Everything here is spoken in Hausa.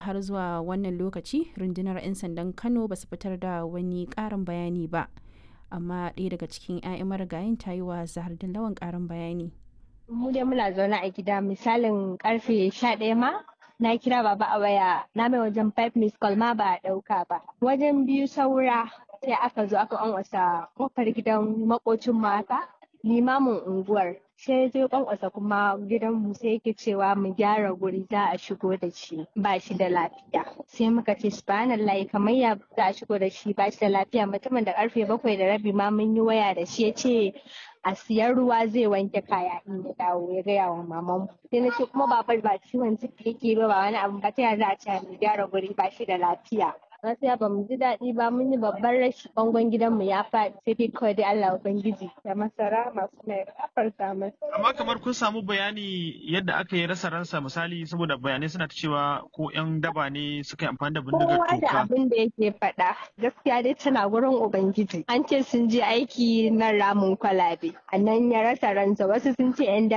har zuwa wannan lokaci rundunar 'yan sandan kano ba su fitar da wani ƙarin bayani ba amma ɗaya daga cikin 'ya'yan marigayin ta yi wa zahar lawan ƙarin bayani mu dai muna zaune a gida misalin karfe sha ɗaya ma na kira baba a waya na mai wajen five miss call ma ba a ɗauka ba wajen biyu saura sai aka zo aka kwankwasa kofar gidan makocin mata limamin unguwar sai zai kwankwasa kuma gidan mu sai yake cewa mu gyara guri za a shigo da shi ba shi da lafiya sai muka ce subhanallahi kamar ya za a shigo da shi ba shi da lafiya mutumin da karfe bakwai da rabi ma mun yi waya da shi ya ce a siyan ruwa zai wanke kaya in ya dawo ya gaya wa maman sai na ce kuma babar ba ciwon ciki yake ba ba wani abu ba ta yaya za a ce mu gyara guri ba shi da lafiya gaskiya ba mu ji daɗi ba mun yi babban rashi bangon gidanmu ya faɗi sai dai kawai dai Allah ubangiji da masara masu mai kafarta masa. Amma kamar kun samu bayani yadda aka yi rasa ransa misali saboda bayanai suna ta cewa ko yan daba ne suka yi amfani da bindigar Kowa da toka. abin da yake faɗa gaskiya dai tana gurin ubangiji an ce sun je aiki na ramin kwalabe a nan ya rasa ransa wasu sun ce 'yan